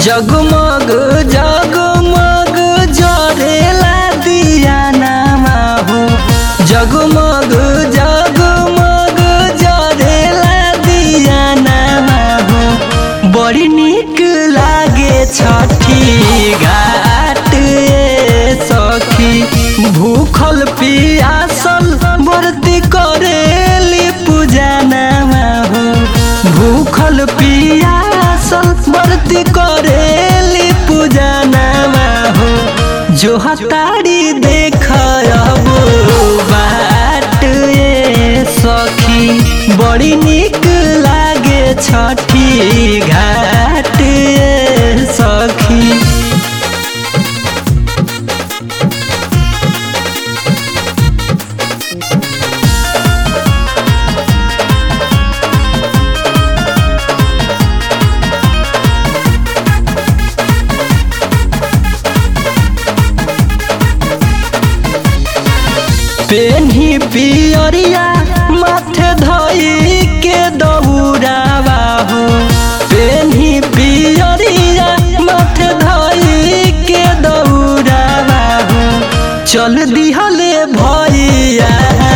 जगमग जगमग जरेला दिया नामा हो जगमग जगमग जरेला दिया नामा हो बड़ी निक लागे छठी घाट ए सखी भूखल पियासल व्रती करेली पूजा नामा हो भूखल पियासल व्रती करेली पूजा नामा हो जो हतारी देख अब बाट ए सखी बड़ी निक लागे छठी घाट ए सखी पेन्ही पियरिया माथे धई के दौड़ावा हो पेन्ही पियरिया माथे धई के दौड़ावा हो चल दिहले भैया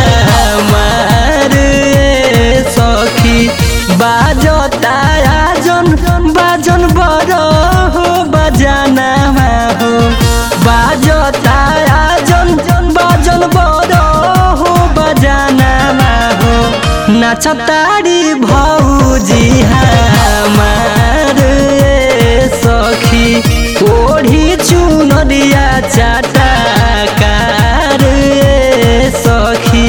मार सखी बाजता आजन बाजन बड़ हो बजाना हो बाजता आजन बाजन बड़ हो बजाना हो नाचतारी भौजी हमार सखी ओढ़ी चुनरिया चाटा कार सखी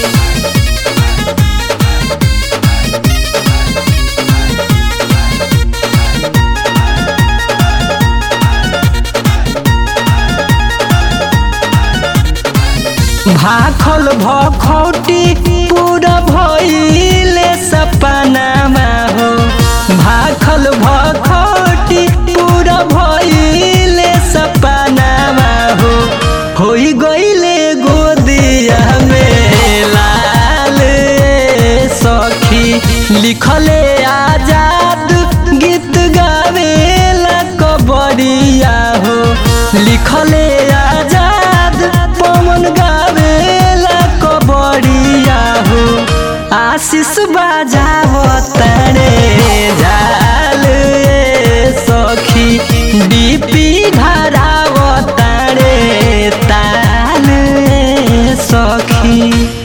भाखल भखौटी पूरा भइले सपनामा हो भाखल भखौटी पूरा भइले सपनामा हो होई गइले गोदिया में लाल सखी लिखले आजाद गीत गावेला कबड़िया हो लिखले आजाद पवन गावेला कबड़िया हो आशीष बाजाव तारे झाल ए सखी डीपी धराव तारे ताल ए सखी